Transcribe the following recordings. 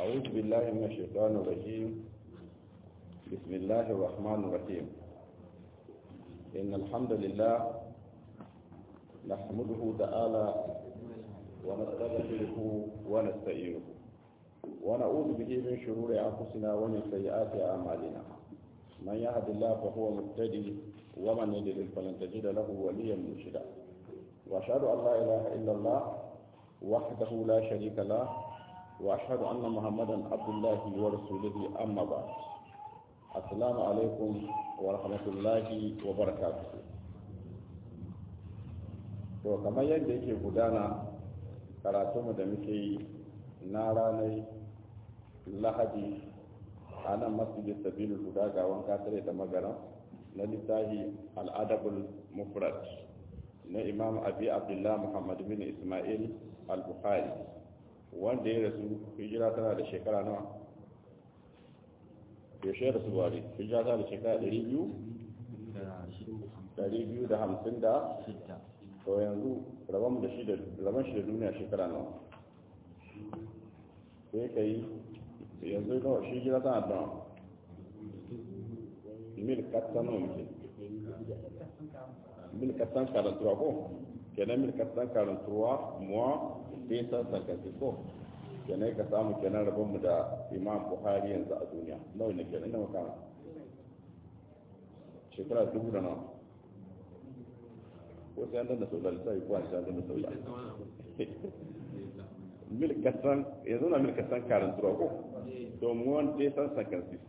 أعوذ بالله من الشيطان الرجيم بسم الله الرحمن الرحيم إن الحمد لله نحمده تعالى ونستغفره ونستعينه ونعوذ به من شرور أنفسنا ومن سيئات أعمالنا من يهد الله فهو مهتدي ومن يضلل فلن تجد له وليا مرشدا وأشهد أن لا إله إلا الله وحده لا شريك له وأشهد أن محمدا عبد الله ورسوله أما بعد السلام عليكم ورحمة الله وبركاته to kamar yadda yake gudana karatunmu da muke yi na ranar lahadi a nan masjid sabilu guda ga wanka tare da magana na littafi al'adabul mufrad na imam abi abdullah muhammad bin ismail al-bukhari wanda ya rasu hijira tana da shekara nawa yaushe da su bari hijira tana da shekara 200 da hamsin da to yanzu rabon da shi da rabon shi da duniya shekara nawa sai ka yi yanzu nawa shi hijira tana da mil katsan nawa muke mil katsan karantuwa ko kenan mil katsan karantuwa muwa bisa sarkasi ko kenan ka samu kenan rabon mu da imam buhari yanzu a duniya nawa ne kenan da makama shekara dubu da nawa ko sai an danna sau da lissafi ko an sai an danna sau da mil kasan yanzu na mil kasan karantuwa ko to mu wani dai san sarkasi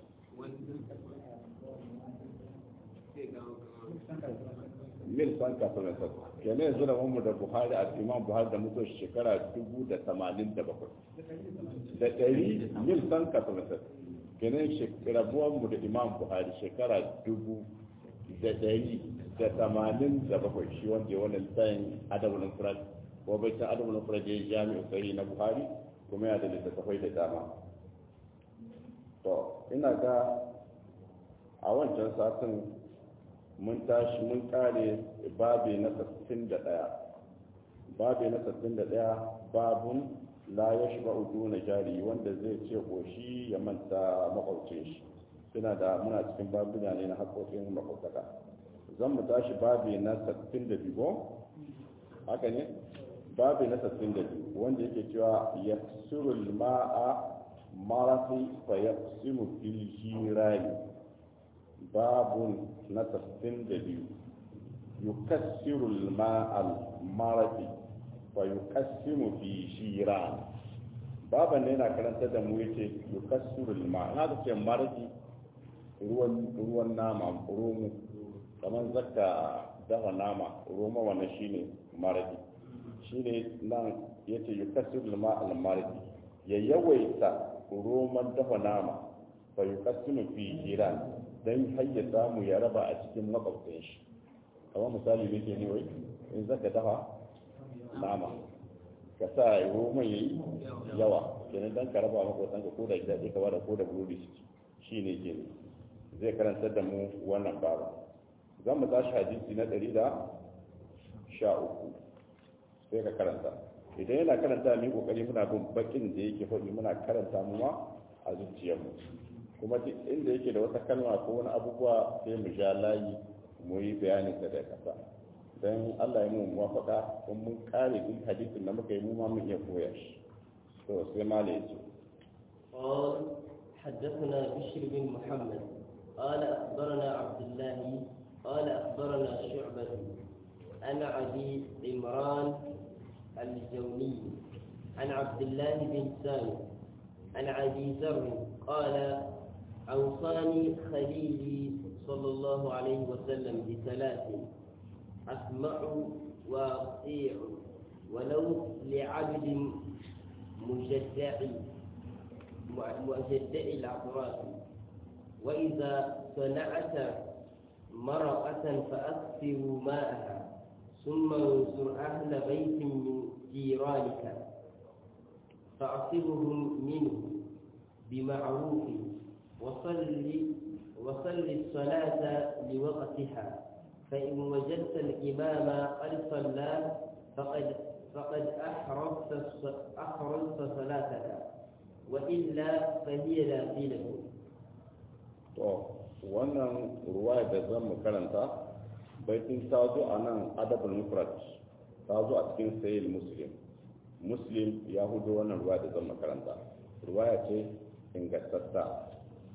mil san kasuwa kenan yanzu da mu da buhari a imam buhari da mutuwa shekara dubu da tamanin da bakwai da ɗari mil san kasuwa kenan rabuwar mu da imam buhari shekara dubu da ɗari da tamanin da bakwai shi wanda ya wani tsayin adabulin furat ko bai san adabulin furat ya yi jami'in sahi na buhari kuma ya da littattafai da dama to ina ga a wancan satin mun tashi mun kare babi na 61 babi na 61 babun la ya shiga udu na jari wanda zai ce koshi ya manta makwaucin shi suna da muna cikin babuna ne na haƙoƙin makwautaka zan mu tashi babi na 62 haka ne babi na 62 wanda yake cewa ya surul ma'a marafi fa ya fil jirani babun na tasirin da biyu yukassiru ma'al marafi fa yukassimu fi shiran baban ne yana karanta da mu yace yukassiru ma na da ce marafi ruwan ruwan nama romo kamar zakka dafa nama roma wannan shine marafi shine nan yace yukassiru ma'al marafi ya yawaita roman dafa nama fa yukassimu fi shiran don har ya samu ya raba a cikin makwabtan shi kamar misali ne ke ne wai in zaka dafa nama ka sa roman ya yi yawa kenan don ka raba makwabtan ka ko da gida ka bada ko da burodi shi ne ke ne zai karanta da mu wannan babu zan mu tashi hadisi na ɗari da sha uku sai ka karanta idan yana karanta mu kokari muna bin bakin da yake faɗi muna karanta mu ma a zuciyarmu kuma duk inda yake da wata kalma ko wani abubuwa sai mu ja layi mu yi bayanin da da kasa don Allah ya mu muwafaka kun mun kare duk hadisin da muka yi mu ma mun iya koya shi to sai mala yace قال حدثنا بشر بن محمد قال أخبرنا عبد الله قال أخبرنا شعبة عن أبي عمران الجوني عن عبد الله بن سامي عن أبي ذر قال أوصاني خليلي صلى الله عليه وسلم بثلاث أسمع وأطيع ولو لعبد مجدع مجدع الأطراف وإذا صنعت مرقة فأكثر ماءها ثم انصر أهل بيت من جيرانك فأعصبهم منه بمعروف وصل وصل الصلاة لوقتها فإن وجدت الإمام قد صلى فقد فقد أحرزت أحرزت صلاتك وإلا فهي باطلة to wannan ruwaya da zan mu karanta baitin ta zo a nan adabul mufrad ta zo a cikin sayyid muslim muslim ya hudo wannan ruwaya da zan mu karanta ruwaya ce ingantatta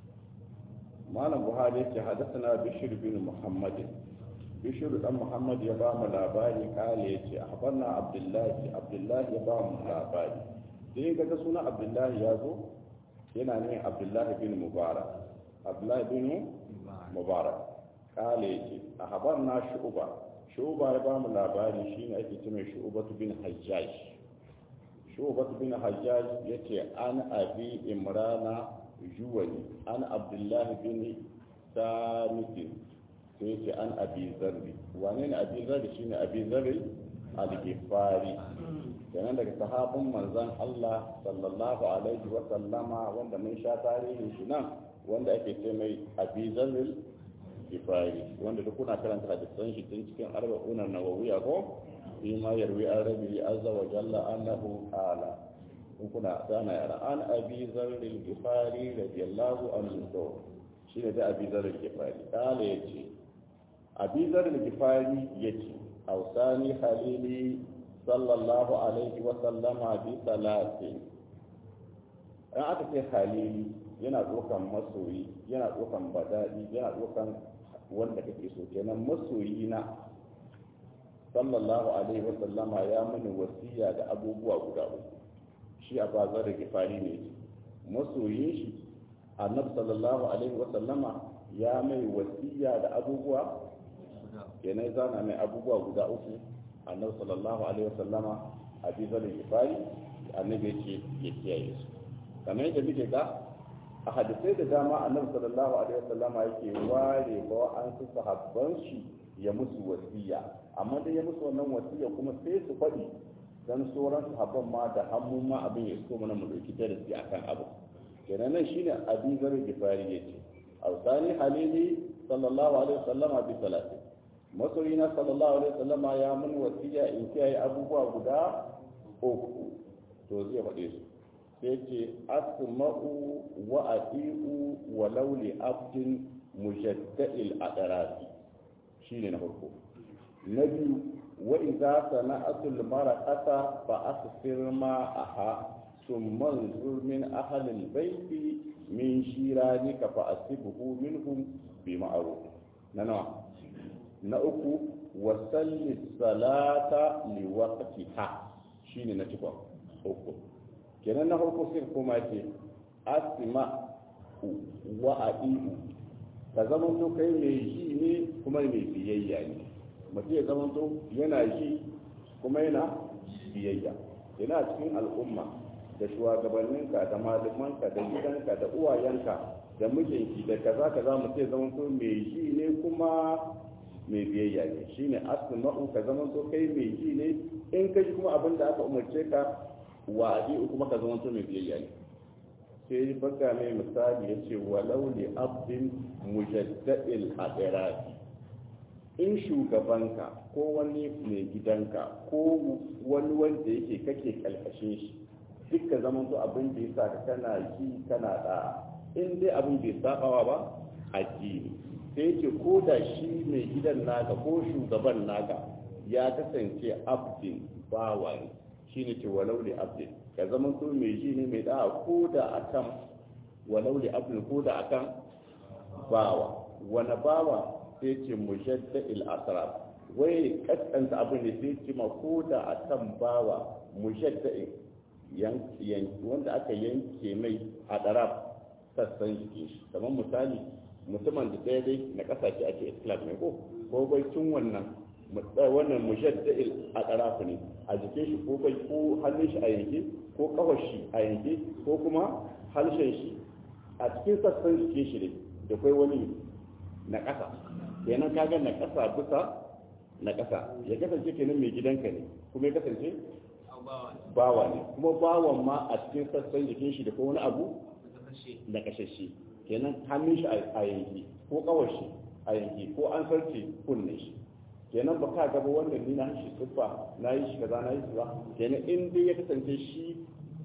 malam buhari yake hadathana bishir bin muhammad bishir dan muhammad ya ba mu labari kale yace ahbarna abdullahi abdullahi ya ba mu labari sai ga suna abdullahi ya zo yana ne abdullahi bin mubarak abdullahi bin mubarak kale yake a habar na shu'uba shu'uba ya bamu labari shine ake ce mai shu'ubatu bin hajjaj shu'ubatu bin hajjaj yace an abi imrana juwani an abdullahi bin samit sai yace an abi zarri wane ne abi zarri shine abi zarri al-ghifari kenan daga sahabin manzon Allah sallallahu alaihi wa sallama wanda mun sha tarihin shi nan wanda ake ce mai abizaril kifari wanda duk kuna karanta hadisan shi tun cikin arba'unan nawawiya ko fi ma yarwi an rabi azza wa jalla annahu qala in kuna sana yara an abizaril kifari radiyallahu anhu to shine da abizaril kifari kala yace abizaril kifari yace awsani khalili sallallahu alaihi wa sallama bi salatin an aka ce khalili yana ɗaukan masoyi yana ɗaukan badaɗi yana ɗaukan wanda kake so kenan masoyi na sallallahu alaihi wasallama ya mini wasiya da abubuwa guda uku shi a bazar da gifari ne masoyin shi annabi sallallahu alaihi wasallama ya mai wasiya da abubuwa kenan zana mai abubuwa guda uku annabi sallallahu alaihi wasallama a bizar da gifari annabi ya ce ya kiyaye su kamar yadda muke ga a hadisai da dama annabi sallallahu alaihi wasallama yake ware ba an su sahabban shi ya musu wasiya amma dai ya musu wannan wasiya kuma sai su faɗi dan sauran sahabban ma da hannu ma abin ya so mana mu dauki darasi akan abu kenan nan shine abin zar gifari yace awsani halili sallallahu alaihi wasallama bi salati masoyina sallallahu alaihi wasallama ya mun wasiya in kiyaye abubuwa guda uku to zai faɗe su sai ce asma'u wa ati'u wa lauli abdin mujadda'il adarati shine na farko na biyu wa idza sana'atul maraqata fa asfir ma aha thumma anzur min ahli albayt min shiranika fa asibhu minhum bi ma'ruf na nawa na uku wa salli salata li waqtiha shine na cikon uku kenan na farko sai kuma ce asima wa adi'u ka zama to kai mai ji ne kuma mai biyayya ne mutum ya zama to yana ji kuma yana biyayya yana cikin al'umma da shugabanninka da malamanka da gidanka da uwayenka da mijinki da kaza kaza mutum ya zama to mai ji ne kuma mai biyayya ne shine asma'u ka zama to kai mai ji ne in ka ji kuma abin da aka umarce ka wadi kuma ka zama mai biyayya ne sai baka mai misali ya ce walau li abdin mujaddadil adirati in shugabanka ko wani mai gidanka ko wani wanda yake kake kalkashin shi duk ka zama to abin da ya sa ka kana ji kana da in dai abin bai sabawa ba addini sai yake ko da shi mai gidan naka ko shugaban naka ya kasance abdin bawa ne shine ce walau li abdin ka zama to mai ji ne mai da ko da akan walau li abdin ko da akan bawa wani bawa sai ce mujadda il asrar wai kaskanta abin da sai ce ma ko da akan bawa mujadda wanda aka yanke mai a darab sassan jikin shi kamar misali mutumin da ɗaya dai na ƙasashe ake islam ne ko ko bai tun wannan wannan mushadda'il a tsarafu ne a jikin shi ko bai ko hannun shi a yanke ko kawar shi a yanke ko kuma harshen shi a cikin sassan jikin shi ne da kai wani na ƙasa kenan kaga na ƙasa bisa na ƙasa ya kasance kenan mai gidanka ne kuma ya kasance bawa ne kuma bawan ma a cikin sassan jikin shi da ko wani abu na kashashe kenan hannun shi a yanke ko kawar shi a yanke ko an sarce kunne shi kenan ba ka gaba wannan ni na shi siffa na yi shi kaza na yi shi ba kenan in dai ya kasance shi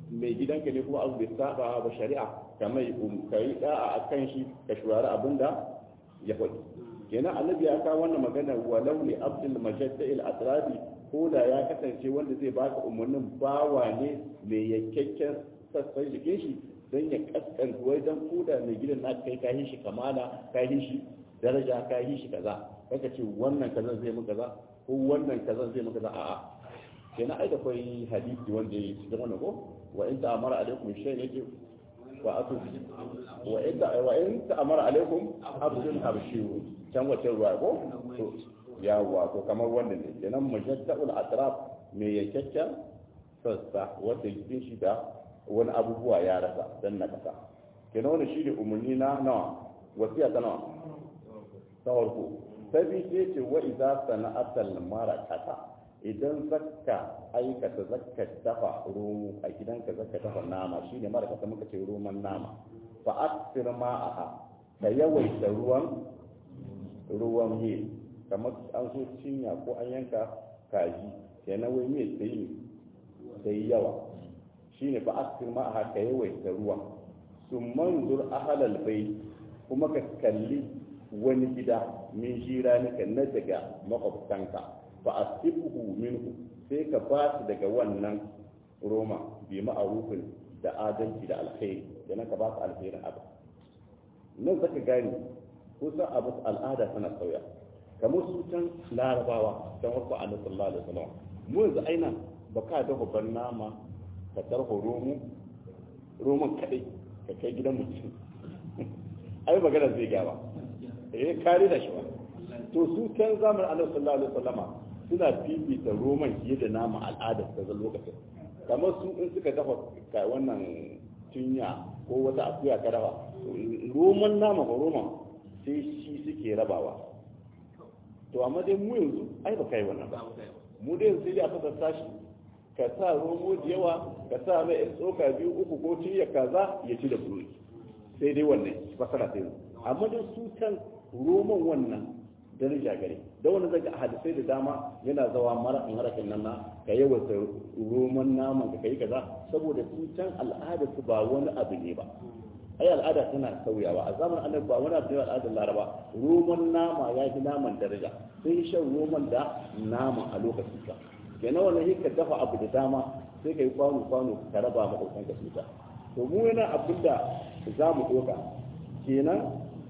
mai gidanka ne kuma abu bai saba ba shari'a kamar ka yi da'a a kan shi ka shuwari abin da ya faɗi kenan annabi ya kawo wannan magana walau li abdul majadda'il atrafi ko da ya kasance wanda zai baka umarnin bawa ne mai yankakken sassan jikin shi don ya kaskanta wai don koda mai gidan na kai kayi shi kamala kayi shi daraja kayi shi kaza kaka ce wannan kazan zai maka kaza ko wannan kazan zai maka kaza a'a kenan ai da kai hadisi wanda ya cikin wannan ko wa in ta'amara alaikum shay'in yake wa atu wa in wa in ta'amara alaikum abdul habshiyu can wace ruwa ko to yawa to kamar wannan ne kenan mujadda'ul atraf mai yankakken sassa wanda jikin shi da wani abubuwa ya rasa dan na kasa kenan wannan shi ne umarni na nawa wasiya ta nawa ta farko ta biyu sai ce wa idza sana'atal marakata idan zakka aikata zakka dafa romo a gidanka zakka dafa nama shine marakata muka ce roman nama fa aksir ma'aha ka yawaita ruwan ruwan yi kamar an so cinya ko an yanka kaji kenan wai me sai sai yawa shine fa aksir ma'aha ka yawaita ruwa sun manzur ahalal bai kuma ka kalli wani gida min jira nika na daga makwabtanka fa asibuhu minhu sai ka ba su daga wannan roma bi ma'arufin da adalci da alkhairi da ka ba su alkhairin abu nan zaka gane kusan abu al'ada tana sauya kamar su can larabawa can wasu annabi sallallahu alaihi wasallam mu yanzu aina ba ka dafa ban nama ka tarho romo roman kadai ka kai gidan mutum ai magana zai gaba eh kare da shi ba to su kan zaman annabi sallallahu alaihi wasallama suna fifita roman fiye da nama al'ada ta zan lokacin kamar su in suka dafa ka wannan tunya ko wata akuya ka dafa roman nama ba roman sai shi suke rabawa to amma dai mu yanzu ai ba kai wannan ba mu dai yanzu sai a fasa sashi ka sa romo da yawa ka sa mai yan tsoka biyu uku ko tunya kaza ya ci da burodi sai dai wannan fasara sai amma dai su can roman wannan daraja gare da wani zaka hadisai da dama yana zawa mara in harakin nan na ka yawaita roman naman ka kai kaza saboda su can al'ada su ba wani abu ne ba ai al'ada tana sauyawa a zamanin annabi ba wani abu ne al'adar laraba roman nama ya fi naman daraja sai shan roman da nama a lokacin ka kenan wannan shi ka dafa abu da dama sai ka yi kwano kwano ka raba makwabtan ka suta to mu yana abin da za mu ɗoka kenan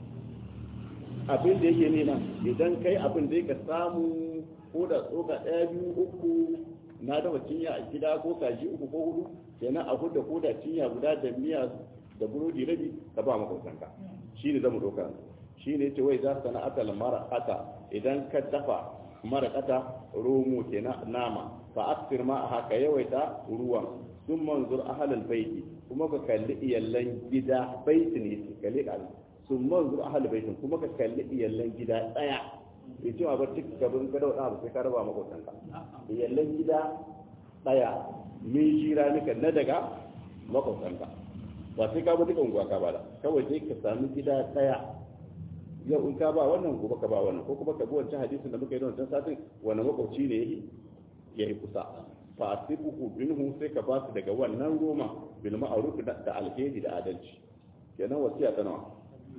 abin da yake nuna idan kai abin da ka samu ko da tsoka ɗaya biyu uku na dafa cinya a gida ko kaji uku ko hudu kenan a huda ko da cinya guda da miya da burodi rabi ka ba makwabtanka shi ne zamu ɗauka shi ne ce wai za su sana atal mara'ata idan ka dafa mara'ata romo kenan nama fa aksir ma a haka yawaita ruwan sun manzur ahalal baiti kuma ka kalli iyallan gida baiti ne kalli kalli sun manzur ahalal baitin kuma ka kalli iyallan gida ɗaya bai cewa ba cik gaban ka dauɗa abu sai ka raba makwabtanka iyallan gida ɗaya min shira nika na daga makwabtanka ba sai ka bi duka unguwa ka ba da kawai sai ka sami gida ɗaya yau in ka ba wannan gobe ka ba wannan ko kuma ka bi wancan hadisin da muka yi da wancan satin wani makwabci ne ya yi kusa fa asibuhu minhu sai ka ba su daga wannan roma bil ma'ruf da alheri da adalci kenan wasiya ta nawa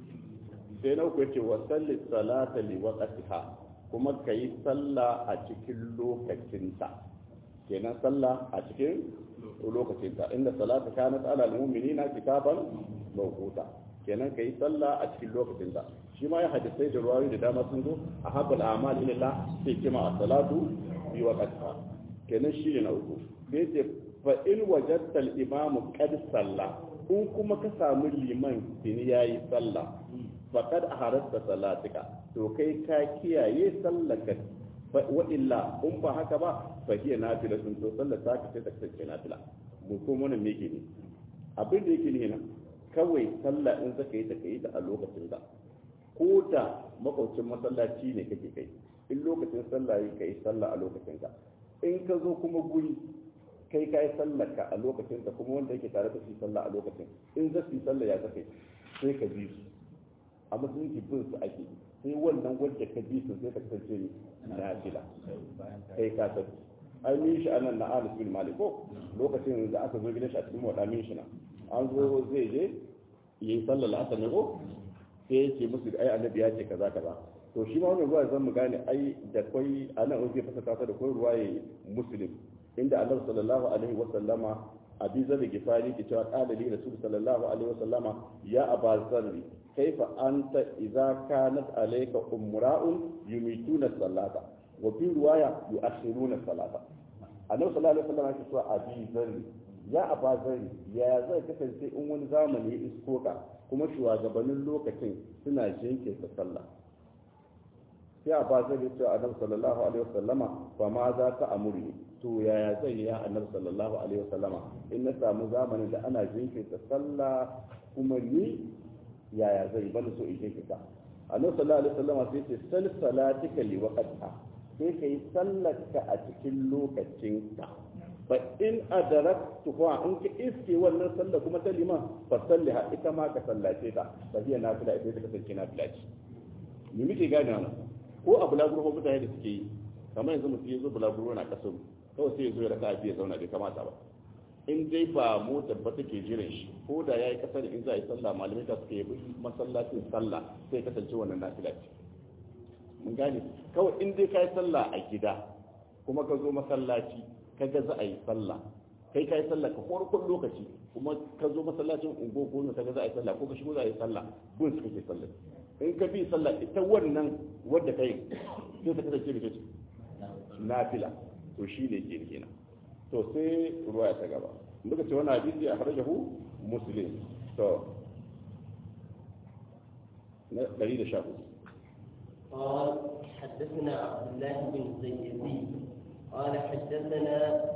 sai na uku yace wa salli salata li waqtiha kuma kai sallah a cikin lokacinta kenan sallah a cikin lokacinta inda salata kanat ala almu'minina kitaban mawquta kenan kai sallah a cikin lokacinta shi ma ya hadisai da ruwayoyi da dama sun zo a habbal a'mal ila Allah sai kima as-salatu bi waqtiha kenan shi ne na uku sai ce fa in wajadta al-imam qad salla in kuma ka samu liman tini yayi sallah faqad aharasta salatika to kai ka kiyaye sallaka wa illa in ba haka ba fa hiya nafila sun to sallar ta kace ta kace nafila mu ko mun me yake ne abin da yake ne nan kawai sallah in zaka yi ta kai ta a lokacin da ko da makwacin masallaci ne kake kai in lokacin sallah yi kai sallah a lokacin ka in ka zo kuma guri kai ka yi sallar ka a lokacin ka kuma wanda yake tare da su sallah a lokacin in za su yi sallah ya zaka sai ka bi su a musulunci bin su ake sai wannan wanda ka bi su sai ka kasance ni na fila kai ka san ai min shi anan na Anas bin Malik ko lokacin da aka zo gidan shi a cikin wada min shi na an zo zai je yi sallar asar ne ko sai yake musu ai annabi ya ce kaza kaza to shi ma wannan ruwa zan mu gane ai da kai anan wani zai fasa kasa da kai ruwa yayi muslim inda annabi sallallahu alaihi wa sallama abi zar gifari ke cewa qala li rasul sallallahu alaihi wa sallama ya aba zarri kaifa anta idza kanat alayka umra'un yumituna salata wa fi riwaya yu'akhiruna salata annabi sallallahu alaihi wa sallama ke cewa abi zarri ya aba zarri ya zai kasance in wani zamani ya isko ka kuma shugabannin lokacin suna jinkirta sallah sai a ba zai ce annabi sallallahu alaihi wasallama fa ma za ka amuri to yaya zai yi ya annabi sallallahu alaihi wasallama in na samu zamanin da ana jinkirta sallah kuma ni yaya zai bani so in jinkirta annabi sallallahu alaihi wasallama sai ce sal salatika li waqtiha sai kai sallarka a cikin lokacinka fa in adaraktu fa in ka iske wannan sallah kuma ta liman fa salliha ita ma ka sallace ta fa hiya nafila ita ta kasance nafila ce ni muke gane wannan ko a bulaguro ko mutane da suke yi kamar yanzu mutum ya zo bulaguro na kasar kawai sai ya zo ya raka biya zauna bai kamata ba in dai ba motar ba take jiran shi ko da ya yi kasar in za a yi sallah malamai ta suke yi masallacin sallah sai kasance wannan nafila ce mun gane kawai in dai ka yi sallah a gida kuma ka zo masallaci ka ga za a yi sallah kai ka yi sallah ka farkon lokaci kuma ka zo masallacin ungo ko ka ga za a yi sallah ko ka shigo za a yi sallah gun su kake sallah in ka bi sallah ita wannan wadda kai sai ta kasance da ce nafila to shi ne ke kenan to sai ruwaya ta gaba muka ce wani hadisi a harajahu muslim to na 114 قال حدثنا عبد الله بن زيدي قال حدثنا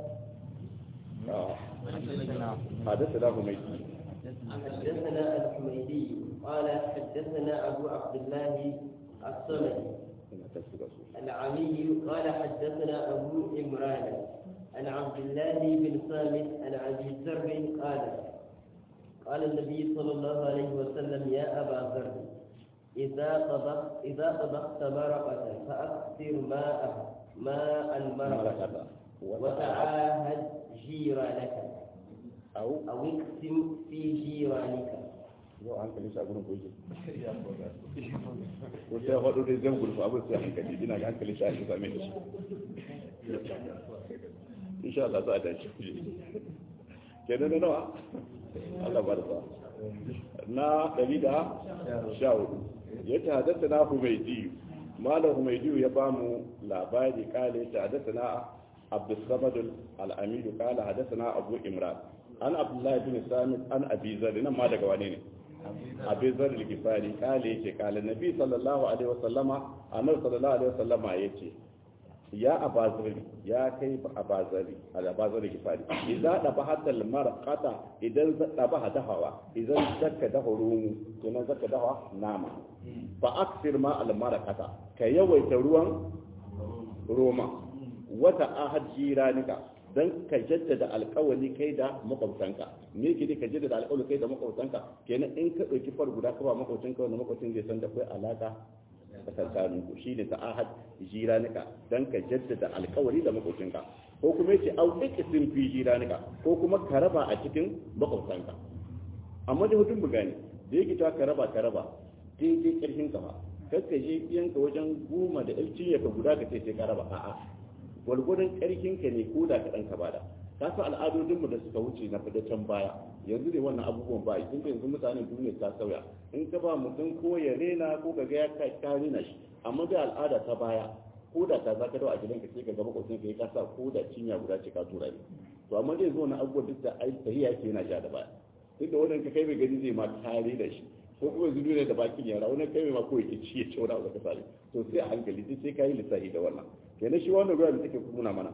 حدثنا هميدي حدثنا الحميدي قال حدثنا ابو عبد الله الصمدي العمي قال حدثنا ابو عمران عن عبد الله بن صامت عن ابي ذر قال قال النبي صلى الله عليه وسلم يا ابا ذر اذا طبخت اذا طبخت مرقه فاكثر ماء ماء المرقه وتعاهد جيرانك au أو اقسم في جيرانك yau hankali shi a gurin goje ko sai faɗo dai zan gurfa abin sai hankali ina ga hankali shi a shi same shi insha Allah za a dace kenan na nawa Allah barka na ɗari da sha hudu ya ta hadatta na humaidi malam humaidi ya ba mu labari kale ta hadatta na abdulsamad al'amidu kala hadatta na abu imran an abdullahi bin samit an abi zari nan ma daga wane ne abi zari al-gifari kale yace kala nabi sallallahu alaihi wasallama annabi sallallahu alaihi wasallama yace ya abazari ya kai abazari al-abazari gifari idza daba hadal marqata idan daba hadawa idan zakka da hurumu to nan zakka dawa nama fa aksir ma al-marqata ka yawaita ruwan roma wata ahad jiranika dan ka jaddada alkawali kai da makwabtanka me ke ka jaddada alkawali kai da makwabtanka kenan in ka dauki far guda ka ba makwabtanka wanda makwabcin zai san da kai alaka tsakankanin ku shi ne ta'ahad jiranika dan ka jaddada alkawari da makwabcinka ko kuma yace au ikisin fi jiranika ko kuma ka raba a cikin makwabtanka amma da mutum bugani da yake ta ka raba ka raba daidai karfin ka ba kakka je yanka wajen goma da ilcin ya ka guda ka ce sai ka raba a'a gwargwadon karfin ka ne ko da ka dan ka bada ka san al'adodin mu da suka wuce na fida can baya yanzu ne wannan abubuwan ba tun da yanzu mutanen duniya ta sauya in ka ba mutum ko ya rena ko ka ga ya ka rena shi amma da al'ada ta baya ko da ka zaka dawo a gidanka sai ka ga makwabcin ka ya kasa ko da cinya guda ce ka tura ne to amma dai zo na abubuwan duk da ai tahiya yake yana ja da baya duk da wannan ka kai mai gani zai ma kare da shi ko kuma yanzu duniya da bakin yara wani kai mai ma ko yake ci ya ce wani abu da ka sare to sai a hankali duk sai ka yi lissafi da wannan kenan shi wannan ruwa da take nuna mana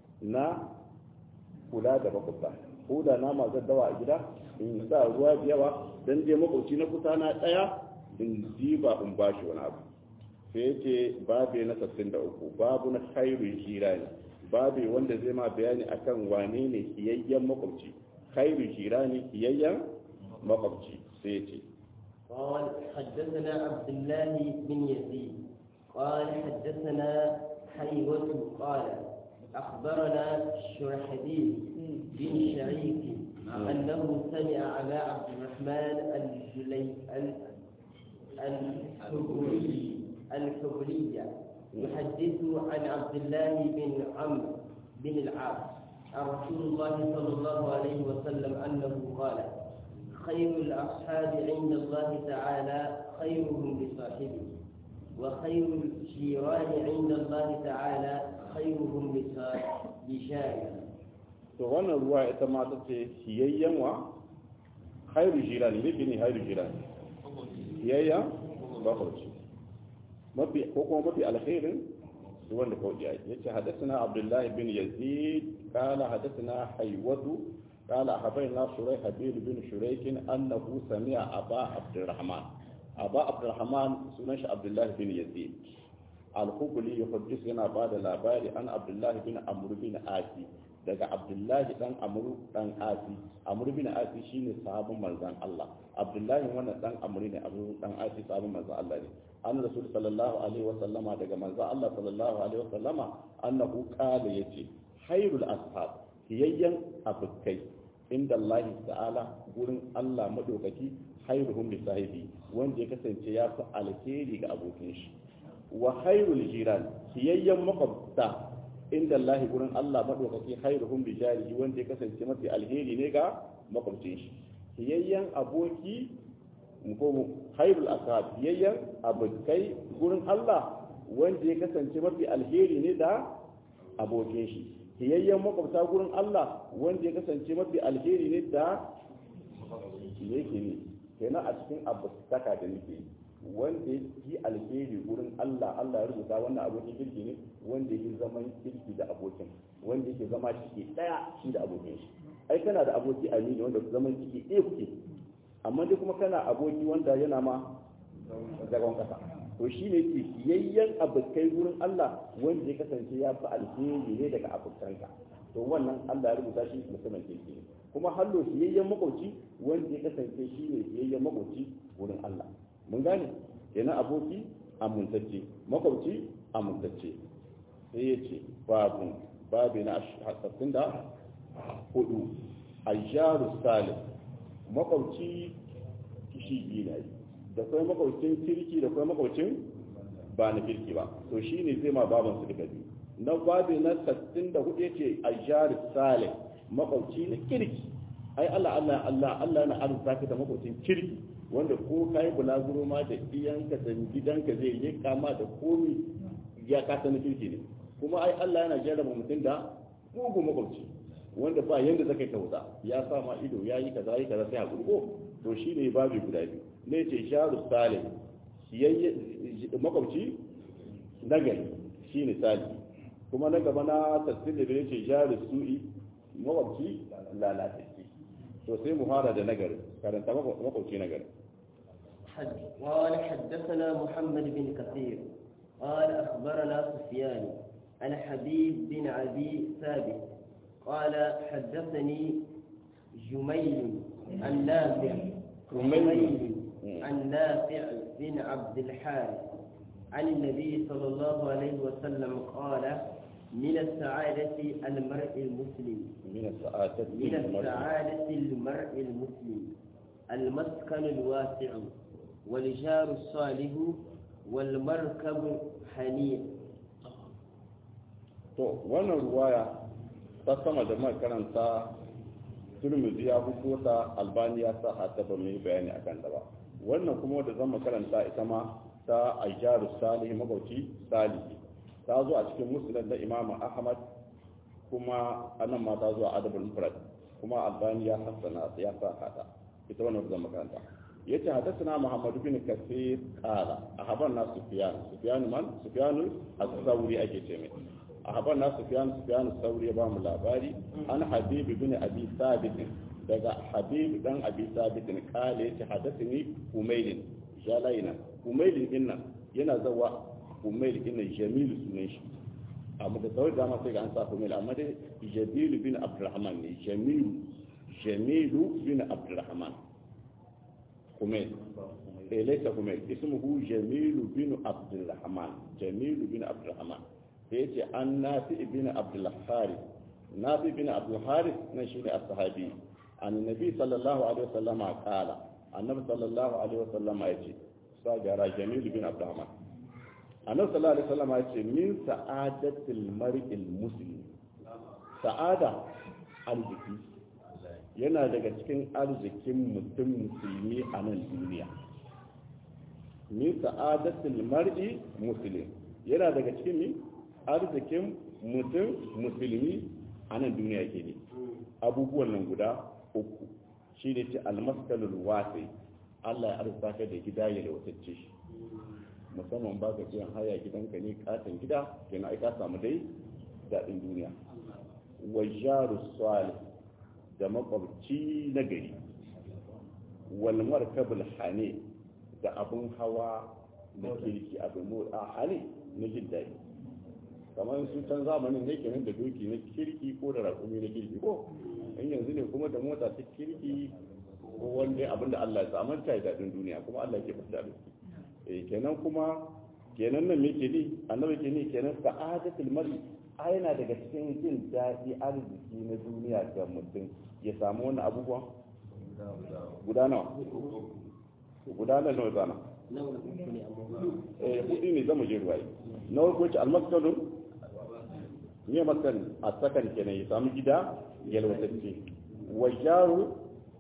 na kula da makwabta ko da nama zan dawa a gida in sa ruwa da yawa dan je makwabci na kusa na daya in diba in bashi wani abu sai yake babe na 63 babu na khairu jirani babe wanda zai ma bayani akan wane ne kiyayyen makwabci khairu jirani kiyayyen makwabci sai yace قال حدثنا عبد الله بن يزيد قال حدثنا حيوة قال أخبرنا شرحبيل بن شريك أنه سمع أبا عبد الرحمن الجلي الحبري الحبري يحدث عن عبد الله بن عمرو بن العاص عن رسول الله صلى الله عليه وسلم أنه قال خير الأصحاب عند الله تعالى خيرهم لصاحبه وخير الجيران عند الله تعالى خيرهم لجاره to wannan ruwa ita ma ta ce siyayyen wa khairu jirani ne ne khairu jirani siyayya bakwai mafi ko kuma mafi alkhairin wanda kawai ya ce hadathana abdullah bin yazid qala hadathana haywatu qala habayna shuraih habil bin shuraik annahu sami'a aba abdurrahman aba abdurrahman sunan shi abdullah bin yazid al-hubli yuhaddith yana bada labari an abdullah bin amr bin asi daga abdullahi dan amru dan asi amru bin asi shine sahabin manzon Allah abdullahi wannan dan amru ne amru dan asi sahabin manzon Allah ne an rasul sallallahu alaihi wa sallama daga manzon Allah sallallahu alaihi wa sallama annahu qala yace khairul ashab hiyayyan abukai inda Allah ta'ala gurin Allah madaukaki khairuhum li sahibi wanda ya kasance ya fi alheri ga abokin shi wa khairul jiran hiyayyan makwabta inda Allah gurin Allah madaukaki khairuhum bi jarihi wanda ya kasance mafi alheri ne ga makwabcin shi hiyayyan aboki ko khairul ashab hiyayyan abokai gurin Allah wanda ya kasance mafi alheri ne da abokin shi hiyayyan makwabta gurin Allah wanda ya kasance mafi alheri ne da yake ne kenan a cikin abutaka da nake wanda ya yi alheri wurin Allah Allah ya rubuta wannan abokin kirki ne wanda yake zaman kirki da abokin wanda yake zama ciki daya shi da abokin shi ai kana da aboki amini wanda zaman ciki ɗaya kuke amma dai kuma kana aboki wanda yana ma zagon kasa to shi ne ke yayyan abokai wurin Allah wanda ya kasance ya fi alheri ne daga abokanka to wannan Allah ya rubuta shi mutumin kirki ne kuma hallo siyayyen makwauci wanda ya kasance shi ne siyayyen makwauci wurin Allah mun gane kenan aboki amintacce makwauci amintacce sai ya ce babu babu na hasassun da hudu ayyaru salim makwauci kishi biyu ne da kai makwaucin kirki da kai makwaucin ba na kirki ba to shi ne zai ma baban su duka biyu na babu na sassin da hudu ya ce ayyaru salim makwauci na kirki ai Allah Allah Allah Allah na arzuta ka da makwaucin kirki wanda ko ka yi bulaguro ma da iyanka da gidanka zai yi kama da komi ya kasa na kirki ne kuma ai Allah yana jarraba mutum da mugun makwabci wanda ba yanda zaka yi kauta ya sa ma ido ya yi kaza yi kaza sai hakuri ko to shi ne babu guda biyu ne ce sharu salim makwabci nagari shi ne sali kuma na gaba na tasirin da bai ce sharu su'i makwabci lalatacce to sai mu fara da nagari karanta makwabci nagari قال حدثنا محمد بن كثير قال أخبرنا سفيان عن حبيب بن أبي ثابت قال حدثني جميل النافع جميل النافع بن عبد الحارث عن النبي صلى الله عليه وسلم قال من السعادة المرء المسلم من السعادة من السعادة المرء المسلم المسكن الواسع والجار الصالح والمركب حنيف to wannan ruwaya ta sama da mai karanta turmizi ya fito ta albani ya sa hata ba mai bayani akan da ba wannan kuma da zan karanta ita ma ta ayyaru salih magauci salihi ta zo a cikin musulun da imamu ahmad kuma anan ma ta zo a adabul mufrad kuma albani ya hassana ya sa hata ita wannan da zan makaranta yace hadathana muhammad bin kasir qala ahabarna sufyan sufyan man sufyan az-zawri ake ce mai ahabarna sufyan sufyan az-zawri ba mu labari an habib bin abi sabit daga habib dan abi sabit qala yace hadathani umayl jalaina umayl inna yana zawa umayl inna jamil sunan shi amma da sauran dama sai ga an sa umayl amma dai jamil bin abdurrahman ne jamil jamil bin abdurrahman حميد إيه ليس حميد اسمه جميل بن عبد الرحمن جميل بن عبد الرحمن sai yace an nafi ibn abdul harith nafi ibn abdul harith nan shine as-sahabi annabi sallallahu alaihi wasallama qala annabi sallallahu alaihi wasallama yace sagara jamil bin abdurrahman annabi sallallahu alaihi wasallama yace min sa'adatil mar'il muslim sa'ada arziki yana daga cikin arzikin mutum musulmi a nan duniya min sa'adatil mar'i muslim yana daga cikin mi arzikin mutum musulmi a nan duniya ke ne abubuwan nan guda uku shi ne ce almaskalul wasi Allah ya arzuta ka da gida ya lautacce shi musamman ba ka biyan haya gidanka ne katon gida kenan ai ka samu dai daɗin duniya wa jaru salih da makwabci na gari wal markabul hane da abun hawa na kirki abin motsa hane na jin daɗi kamar su can zamanin ne kenan da doki na kirki ko da raƙumi na kirki ko in yanzu ne kuma da mota ta kirki ko wanda abin da Allah ya samu ta daɗin duniya kuma Allah ke fita da su eh kenan kuma kenan nan me ke ni annabi ke ni kenan sa'adatul mar'i a yana daga cikin jin daɗi arziki na duniya ga mutum ya samu wani abubuwan guda nawa guda nawa zana eh hudu ne zama je ruwaye na farko ce almaskalun ne maskan a sakan kenan ya samu gida yalwatacce wa jaru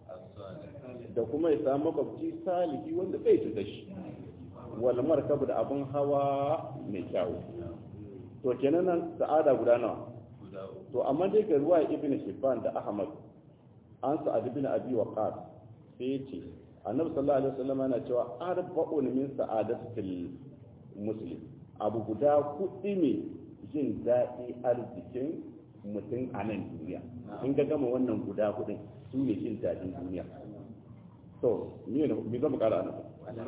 da kuma ya samu makwabci salihi wanda bai cuta shi wal markabu da abin hawa mai kyawu to kenan nan sa'ada guda nawa to amma dai ga ruwa ibn hibban da ahmad an sa'ad ibn abi waqas sai yace annabi sallallahu alaihi wasallam yana cewa arba'un min sa'adatil muslim abu guda kudi ne jin daɗi arzikin mutum a nan duniya in ga gama wannan guda kudin su ne jin daɗin duniya to me ne me zama kara nan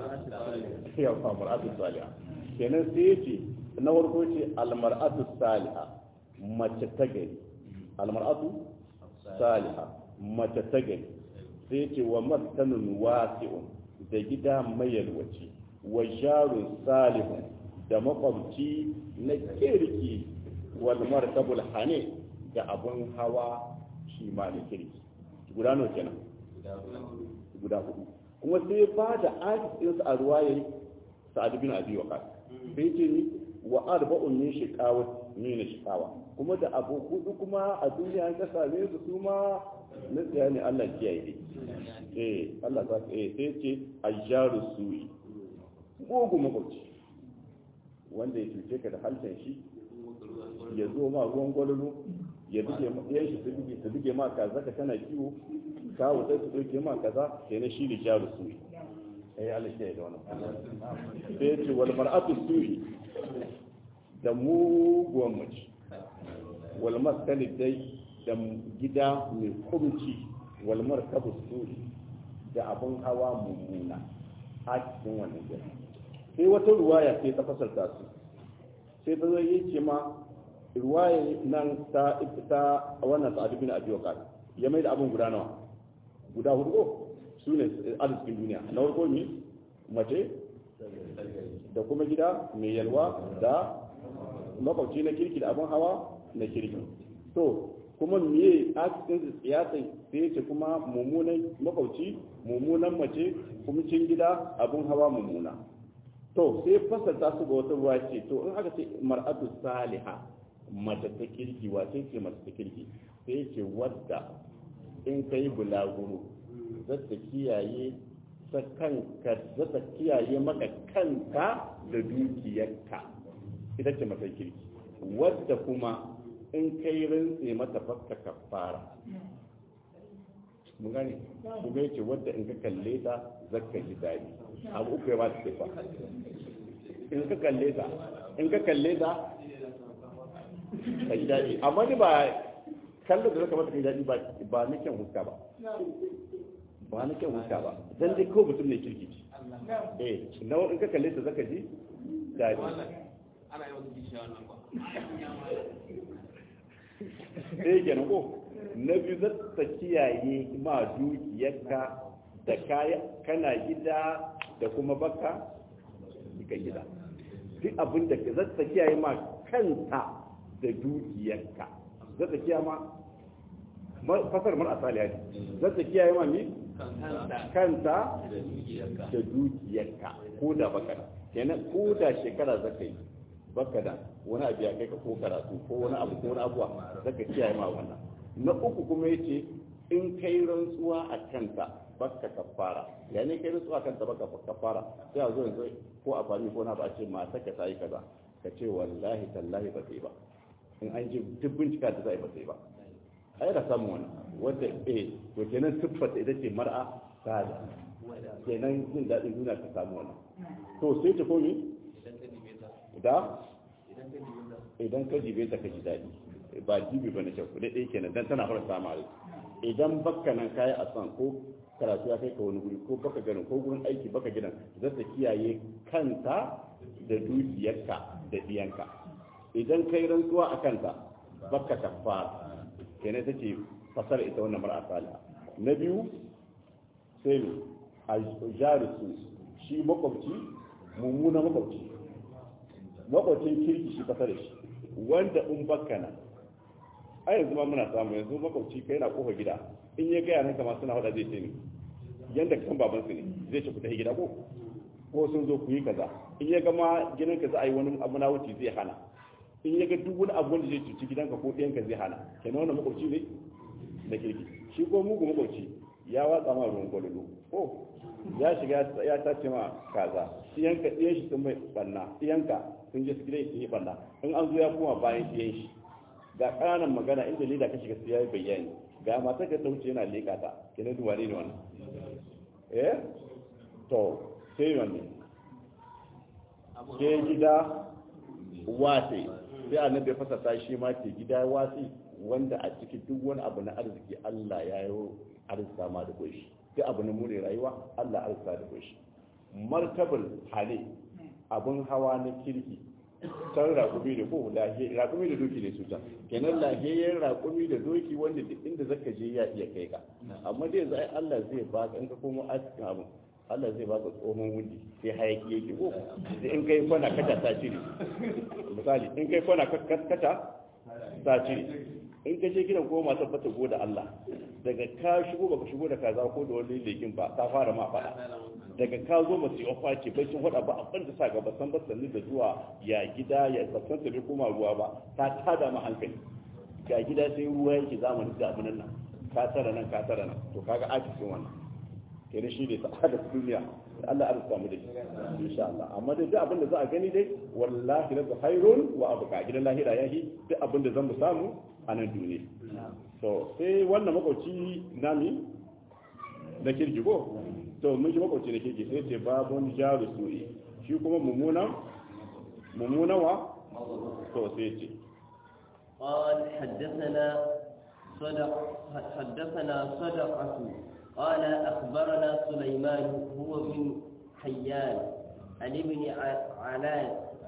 ya fa mar'atu salihah kenan sai yace na farko ce almar'atu salihah mace ta gari almar'atu salihah mace ta gari sai ce wa maskanun wasi'un da gida mai yalwaci wa jarun salihun da makwabci na kirki wal markabul hane da abun hawa shi ma da kirki guda nawa kenan guda hudu kuma sai ba da ajis a ruwaye sa'ad bin abi waqas sai ce ni wa arba'un min shiqawa min shiqawa kuma da abu hudu kuma a duniya an ka same su kuma na tsaya ne Allah kiyaye dai eh Allah ta eh sai ce ayyaru su'i gogo makwabci wanda ya cuce ka da halshen shi ya zo ma ruwan gwalolo ya buge ma yan shi su buge su buge ma kaza ka tana kiwo kawo sai su dauke ma kaza kenan shi ne jaru su'i eh Allah kiyaye da wannan sai ce wal mar'atu su'i da muguwan mace wal maskani dai da gida mai kumci wal markabu suri da abun hawa mummuna a cikin wannan gida sai wata ruwaya sai ta fasarta su sai ta zai ce ma ruwaya nan ta ta wannan sa'ad bin abi waqas ya mai da abun guda nawa guda hudu ko su ne arzikin duniya na farko ne mace da kuma gida mai yalwa da makwabci na kirki da abin hawa na kirki to kuma miye a cikin siyasa sai ce kuma mummunan makwabci mummunan mace kuma cin gida abin hawa mummuna to sai fasarta su ga wata ruwa ce to in aka ce mar'atu saliha mace ta kirki wace ce mace ta kirki sai ce wadda in kai bulaguro zata kiyaye ta kanka zata kiyaye maka kanka da dukiyarka ita ce mata kirki wadda kuma in kai rantse mata fakka kafara mun gane kuma yace wadda in ka kalle ta zakka ji dadi abu uku ya ba ta fa in ka kalle ta in ka kalle ta ka ji dadi amma ni ba kallon da zaka mata kai dadi ba ba na kyan huska ba ba na kyan huska ba dan dai ko mutum ne kirki ce eh na in ka kalle ta zaka ji dadi ana yi wasu gishiya wannan ba ɗaya kenan ko na biyu za ta kiyaye ma dukiyarka da kaya kana gida da kuma baka ka gida duk abin da za ta kiyaye ma kanta da dukiyarka zata kiyaye ma fasar mar asali ne zata kiyaye ma mi kanta da dukiyarka ko da baka da kenan ko da shekara zaka yi baka da wani abu ya kai ka ko karatu ko wani abu ko wani abuwa zaka kiyaye ma wannan na uku kuma yace in kai rantsuwa a kanta baka kafara ya ne kai rantsuwa a kanta baka kafara sai a zo yanzu ko a fami ko na ba a ce mata ka ta yi kaza ka ce wallahi tallahi ba ta yi ba in an ji duk bincika da za a yi ba ta yi ba ai da samu wani wanda eh to kenan siffar ita ce mar'a sada kenan jin daɗin duniya ta samu wannan to sai ta komi da idan ka jibe ta ka ji daɗi ba jibi ba na kyau kuɗi ɗaya kenan dan tana fara samu rai idan baka nan kayi a san ko karatu ya kai ka wani guri ko baka ganin ko gurin aiki baka gidan za ta kiyaye kanta da dukiyarka da diyanka idan kai rantsuwa a kanta baka kafara kenan take fasara ita wannan mar'a salih na biyu sai ne a jarisu shi makwabci mummuna makwabci makwabcin kirki shi fasara shi wanda in baka nan a yanzu ma muna samu yanzu makwabci kai na kofa gida in ya gaya nan kama suna hada zai ce ne yanda kan baban su ne zai ce ku tafi gida ko ko sun zo ku yi kaza in ya gama gidan ka za a yi wani abu na wuce zai hana in ya ga duk wani abu wanda zai cuci gidanka ko ɗiyanka zai hana kenan wannan makwabci ne na kirki shi ko mugu makwabci ya watsa ma ruwan gwalolo ko ya shiga ya tace ma kaza ɗiyanka ɗiyan shi sun mai banna ɗiyanka sun je su gidan su yi banna in an zo ya kuma bayan ɗiyan shi ga ƙananan magana inda leda ka shiga sai ya yi bayani ga matar ka ta wuce yana leƙa ta kenan duwa ne wannan eh to sai wannan ke gida wase sai annabi ya fasata shi ma ke gida wasi wanda a ciki duk wani abu na arziki Allah ya yi arzika ma da goshi duk abu na more rayuwa Allah arzika da goshi martabul hali abun hawa na kirki san raƙumi da ko raƙumi da doki ne su can kenan lahiyayyen raƙumi da doki wanda duk inda zaka je ya iya kai ka amma dai zai Allah zai baka in ka komo askin abun Allah zai baka tsohon wundi sai hayaki yake ko sai in kai kwana kata ta cire misali in kai kwana kata ta cire in ka je gidan goma ta fata go da Allah daga ka shigo baka shigo da kaza ko da wani lekin ba ta fara ma fada daga ka zo masu yi ofa ce bai sun faɗa ba abin da sa gaba san basanni da zuwa ya gida ya sassan ta bai koma ruwa ba ta tada ma hankali ga gida sai ruwa yake zamanin da abin nan ka tara nan ka tara nan to kaga akisin wannan kenan shi ne sa'ada duniya Allah ya rubuta mu da shi insha Allah amma dai duk abin da za a gani dai wallahi la khairun wa abqa gidan lahira yahi duk abin da zan mu samu a nan duniya to sai wannan makwauci nami na kirki ko to mun shi makwauci na kirki sai ce babun jaru su'i shi kuma mummuna mummuna wa to sai ce قال حدثنا صدق حدثنا صدقة قال أخبرنا سليمان هو بن حيان عن ابن علان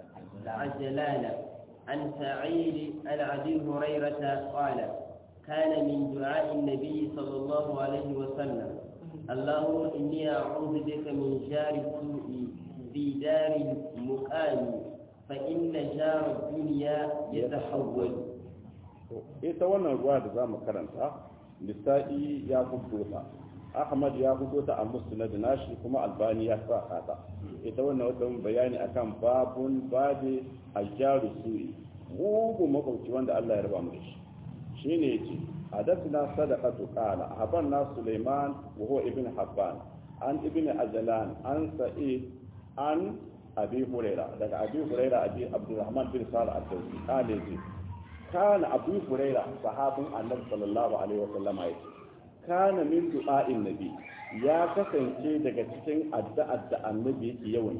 عجلان عن سعيد عن أبي هريرة قال كان من دعاء النبي صلى الله عليه وسلم اللهم إني أعوذ بك من جار السوء في دار المقام فإن جار الدنيا يتحول ita wannan ruwa da za mu karanta lissa'i ya fito ta ahmad ya fito ta a musnad nashi kuma albani ya sa hata ita wannan wata bayani akan babun babe aljaru su'i mugu makwabci wanda Allah ya raba mu da shi shine yace hadathna sadaqatu qala habanna sulaiman wa huwa ibn habban an ibn ajlan an sa'id an abi huraira daga abi huraira abi abdurrahman bin salih al-dawsi qala yace kana abu huraira sahabin annabi sallallahu alaihi wa sallam yace kana min du'a'in nabi ya kasance daga cikin addu'ar da annabi yake yawan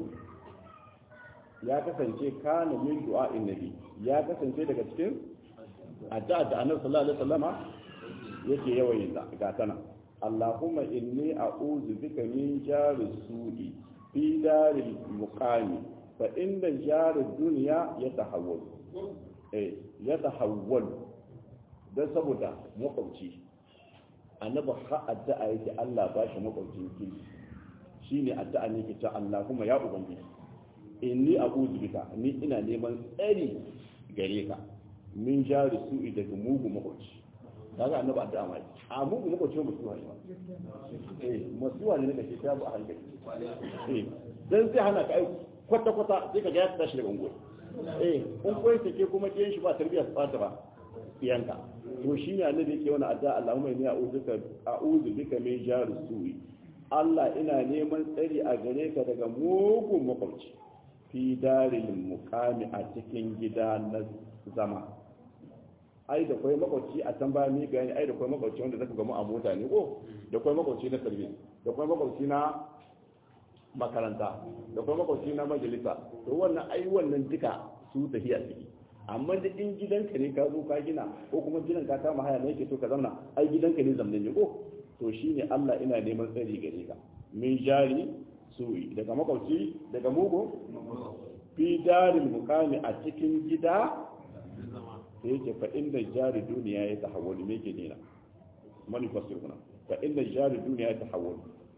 ya kasance kana min du'a'in nabi ya kasance daga cikin addu'ar da annabi sallallahu alaihi wasallama yake yawan yin ga tana Allahumma inni a'udhu bika min jari su'i fi daril muqami fa inna jari dunya yatahawwal eh yatahawwal dan saboda makwabci annabi ha addu'a yake Allah ba shi makwabcin kirki shine addu'a ne yake cewa Allahumma ya ubangiji inni a'udhu bika ni ina neman tsari gare ka min jari su'i daga mugu makwabci kaga annabi addu'a mai a mugu makwabci ba mutuwa ne ba eh mutuwa ne nake ta bu a hankali eh dan sai hana ka ai kwata kwata sai ka ga ya tashi daga unguwa eh in koyi take kuma kiyan shi ba tarbiyya su fata ba iyanka to shine annabi yake wani addu'a Allahumma inni a'udhuka a'udhu bika min jari su'i Allah ina neman tsari a gare ka daga mugun makwabci fi daril muqami a cikin gida na zama ai da kwai makwabci a can bayan mi gani ai da kwai makwabci wanda zaka gamu a mota ne ko da kwai makwabci na service da kwai makwabci na makaranta da kwai makwabci na majalisa to wannan ai wannan duka su tafiya ciki amma da in gidanka ne ka zo ka gina ko kuma gidan ka kama haya ne yake so ka zauna ai gidanka ne zamanin ne ko to shine Allah ina neman tsari gare ka min jari su'i daga makwabci daga mugu fi daril mukami a cikin gida da yake fa inda jari duniya ya tahawwali me ke nina mani fasir kuna fa inda jari duniya ya tahawwali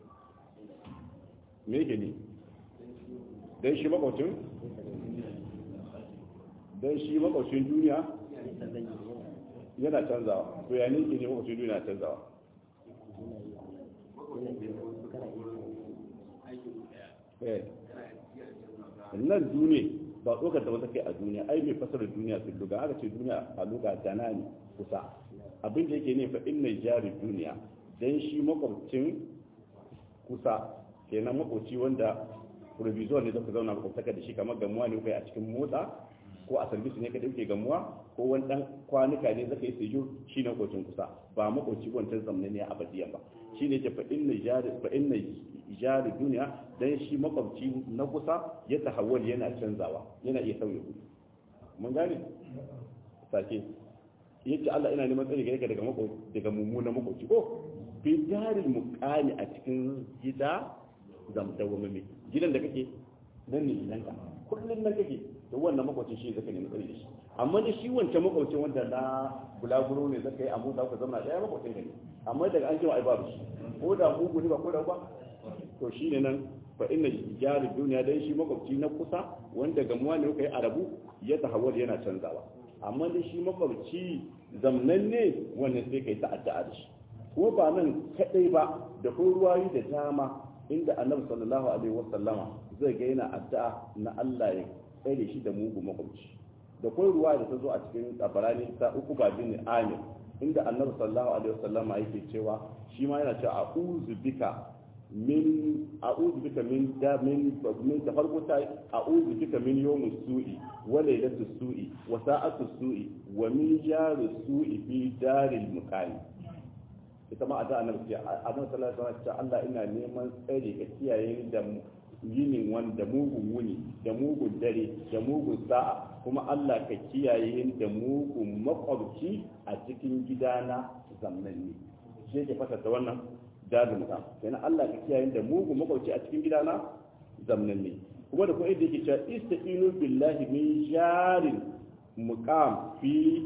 me ke ni dan shi makwabcin dan shi makwabcin duniya yana canzawa to ya ne ke ne makwabcin duniya canzawa nan duniya ba tsokar da wata kai a duniya ai mai fasarar duniya sun luga aka ce duniya a luga dana ne kusa abin da yake ne fa inna jari duniya dan shi makwabcin kusa kenan makwabci wanda provisor ne zaka zauna makwabtaka da shi kamar gamuwa ne kai a cikin motsa ko a service ne ka dauke gamuwa ko wani dan kwanuka ne zaka yi sejo shi ne makwabcin kusa ba makwabci wancan zamanin ne abadiyan ba shi ne ke fa inna jari fa inna jari duniya dan shi makwabci na kusa ya tahawwal yana canzawa yana iya sauya kuɗi mun gane sake yace Allah ina neman tsari gare ka daga makwabci daga mummunan makwabci ko fi jarin muqami a cikin gida zam dawwamame gidan da kake nan ne gidanka kullun nan kake to wannan makwabcin shi zaka nemi tsari da shi amma da shi wancan makwabcin wanda na bulaguro ne zaka yi amma za ku zama daya makwabcin ka ne amma daga an jima ai babu shi ko da mugu ne ba ko da ba to shi ne nan fa inna jari duniya dan shi makwabci na kusa wanda gamuwa ne kai arabu ya tahawwal yana canzawa amma da shi makwabci zamnan ne wannan sai kai ta'adda da shi kuma ba nan kadai ba da ko ruwayi da dama inda annabi sallallahu alaihi wasallama zai ga yana addu'a na Allah ya tsare shi da mugu makwabci da ko ruwa da ta zo a cikin tabarani ta uku ba bin amir inda annabi sallallahu alaihi wasallama yake cewa shi ma yana cewa a'udhu bika min a'udhu bika min da min min da farko ta a'udhu bika min yawmus su'i wa laylatus su'i wa sa'atus su'i wa min jarus su'i fi daril muqami ita ma ada annabi ce annabi sallallahu alaihi wasallam Allah ina neman tsare ka kiyaye da yinin wanda mugun wuni da mugun dare da mugun sa'a kuma Allah ka kiyaye da mugun makwabci a cikin gidana zamnanni shi yake fasata wannan dadin ka kenan Allah ka kiyaye da mugun makwabci a cikin gidana zamnanni kuma da kuma inda yake cewa istaqinu billahi min jarin muqam fi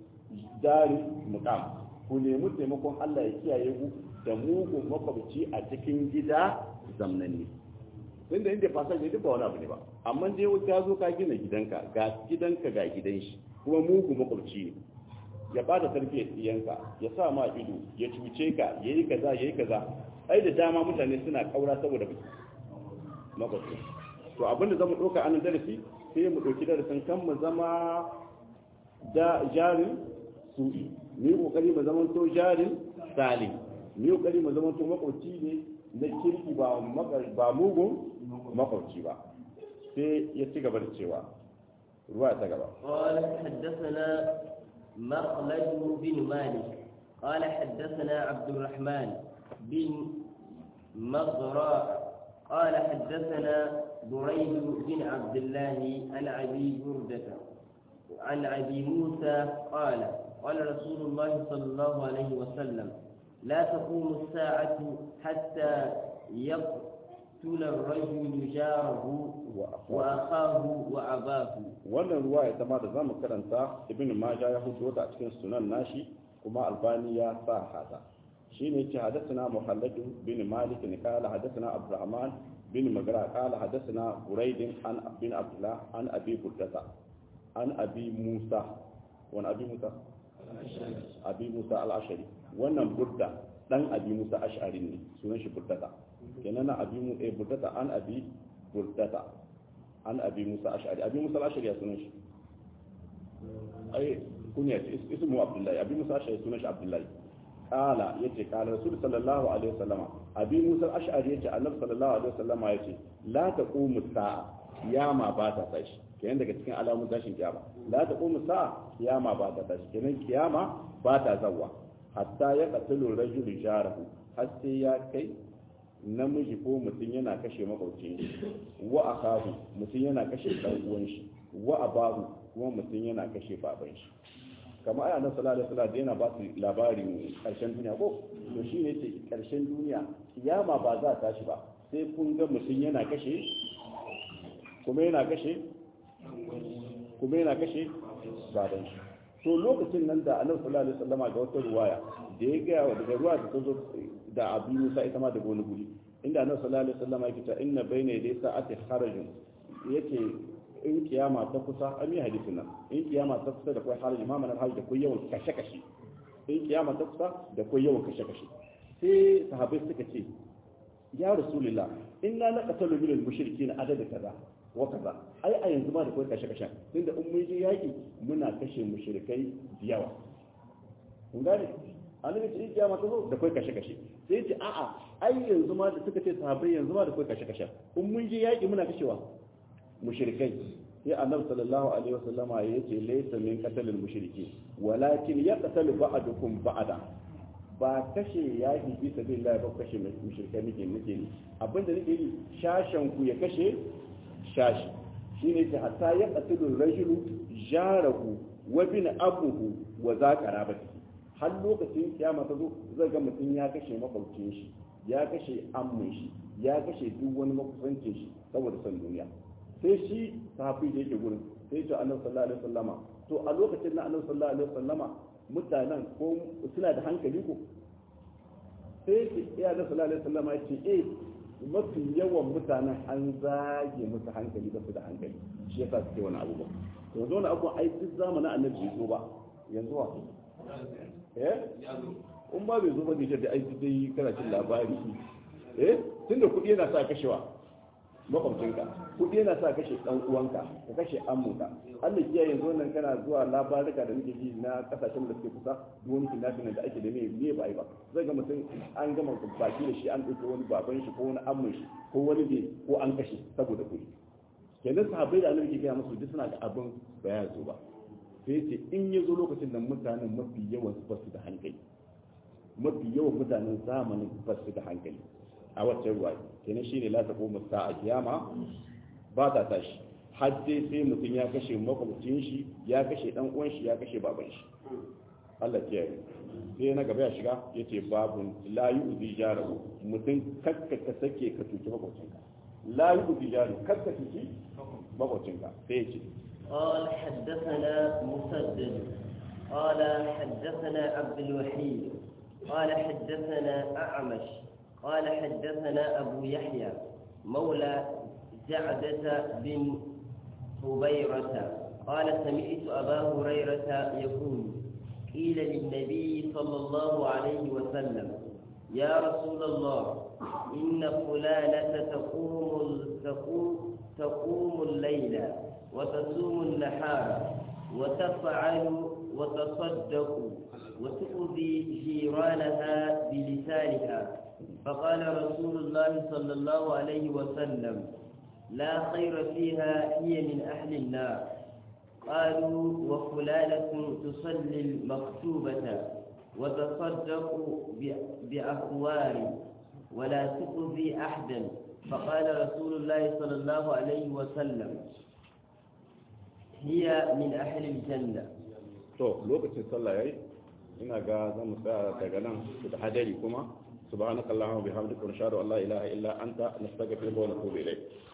darin muqam ku nemi taimakon Allah ya kiyaye ku da mugun makwabci a cikin gida zamnanni inda inda fasar ne duk ba wani abu ne ba amma dai ka zo ka gina gidanka ga gidanka ga gidan shi kuma mugu makwabci ne ya bada tarbiyyar iyanka ya sa ma ido ya cuce ka ya yi kaza ya yi kaza ai da dama mutane suna kaura saboda makwabci to abin da zamu ɗauka anan darasi sai mu ɗauki darasin kan mu zama da jarin su'i mu yi kokari mu zama to jarin salim mu yi kokari mu zama to makwabci ne na kirki ba ba mugun makwabci ba sai ya ci gaba da cewa ruwa ta gaba قال حدثنا مخلد بن مالك قال حدثنا عبد الرحمن بن مغراء قال حدثنا بريد بن عبد الله عن ابي برده عن ابي موسى قال قال رسول الله صلى الله عليه وسلم لا تقوم الساعة حتى يقتل الرجل جاره وأخاه وأباه wannan ruwa ya zama da zamu karanta ibn majah ya hudo ta a cikin sunan nashi kuma albani ya sa hada shine yace hadathana muhallad bin malik ne kala hadathana abdurrahman bin magra kala hadathana buraid an bin abdullah an abi burdata an abi musa wani abi musa abi musa al-ashari wannan burda dan abi musa ash'ari ne sunan shi burdata kenan na abi mu eh burdata an abi burdata an abi musa ash'ari abi musa al-ashari ya sunan shi ai kunya ce ismu abdullahi abi musa ash'ari sunan shi abdullahi kala yace kala rasul sallallahu alaihi wasallama abi musa al-ash'ari yace annabi sallallahu alaihi wasallama yace la taqumu sa'a kiyama ba ta tashi kenan daga cikin alamun tashin kiyama la taqumu sa'a kiyama ba ta tashi kenan kiyama ba ta zawwa hatta ya qatulu rajulu jarahu har sai ya kai namiji ko mutum yana kashe makwabcin shi wa akahu mutum yana kashe dan uwan shi wa abahu kuma mutum yana kashe baban shi kamar aya na sallallahu alaihi wasallam yana ba su labarin karshen duniya ko to shi ne ce karshen duniya kiyama ba za ta tashi ba sai kun ga mutum yana kashe kuma yana kashe kuma yana kashe baban shi to lokacin nan da annabi sallallahu alaihi wasallam ga wata ruwaya da ya gaya wa daga ruwa da ta zo da abu musa ita ma daga wani guri inda annabi sallallahu alaihi wasallam yake ta inna bayna yaday sa'ati kharajun yake in kiyama ta kusa an yi hadisin nan in kiyama ta kusa da kai haraj imama nan haraj da kai yawan kashe kashe in kiyama ta kusa da kai yawan kashe kashe sai sahabbai suka ce ya rasulullah inna naqtalu min al-mushrikeena adada kaza wa kaza ai a yanzu ma da kai kashe kashe tunda in mun je yaki muna kashe mushrikai da yawa kun gane annabi ce kiyama ta zo da kai kashe kashe sai ce a'a ai yanzu ma da suka ce sahabbai yanzu ma da kai kashe kashe in mun je yaki muna kashewa mushrikai sai annabi sallallahu alaihi wasallama ya ce laysa min qatalil mushriki walakin yaqtalu ba'dukum ba'da ba kashe yaki fi sabilillah ba kashe mushrikai nake nake ni abinda nake yi shashan ku ya kashe shashi shine ce hatta yaqtalu rajulu jarahu wa bin abuhu wa za qarabati har lokacin kiyama ta zo zai ga mutum ya kashe makwabcin shi ya kashe ammin shi ya kashe duk wani makusancin shi saboda son duniya sai shi sahabi da yake gurin sai ce annabi sallallahu alaihi wasallama to a lokacin na annabi sallallahu alaihi wasallama mutanen ko suna da hankali ko sai ce ya da sallallahu alaihi wasallama ya ce eh mafi yawan mutanen an zage musu hankali ba su da hankali shi yasa suke wani abu ba to yanzu wani abu ai duk zamanin annabi bai zo ba yanzu wa eh in ba bai zo ba ne da ai dai kana cin labari eh tunda kuɗi yana sa kashewa makwabcinka kuɗi yana sa kashe ɗan uwanka ka kashe ammuka Allah kiyaye yanzu nan kana zuwa labarika da muke ji na kasashen da suke kusa duk wani kidnapping da ake da me me ba ai ba zai ga mutum an gama baki da shi an ɗauki wani baban shi ko wani ammun shi ko wani ne ko an kashe saboda kuɗi kenan sahabbai da annabi ke gaya musu duk suna da abin ba ya zo ba sai ce in ya zo lokacin da mutanen mafi yawan su basu da hankali mafi yawan mutanen zamanin basu da hankali a wacce ruwa kenan shi ne lata koma sa a kiyama ba ta tashi har dai sai mutum ya kashe makwabcin shi ya kashe dan uwan shi ya kashe baban shi Allah ya yi sai na gaba ya shiga yace babun la yu'zi jarahu mutum kakka ka sake ka tuki makwabcinka la yu'zi jarahu kakka tuki makwabcinka sai yace قال حدثنا مسدد قال حدثنا عبد الوحيد قال حدثنا أعمش قال حدثنا أبو يحيى مولى جعدة بن حبيرة قال سمعت أبا هريرة يقول قيل للنبي صلى الله عليه وسلم يا رسول الله إن فلانة تقوم تقوم تقوم الليل وتصوم النهار وتفعل وتصدق وتؤذي جيرانها بلسانها فقال رسول الله صلى الله عليه وسلم لا خير فيها هي من أهل النار قالوا وفلانة تصلي المكتوبة وتصدق بأخوار ولا تؤذي أحدا فقال رسول الله صلى الله عليه وسلم هي من أهل الجنة to lokacin sallah yayi ina ga zan mu tsaya daga nan da hadari kuma subhanakallahumma bihamdika wa nashhadu an la ilaha illa anta nastaghfiruka wa natubu ilayk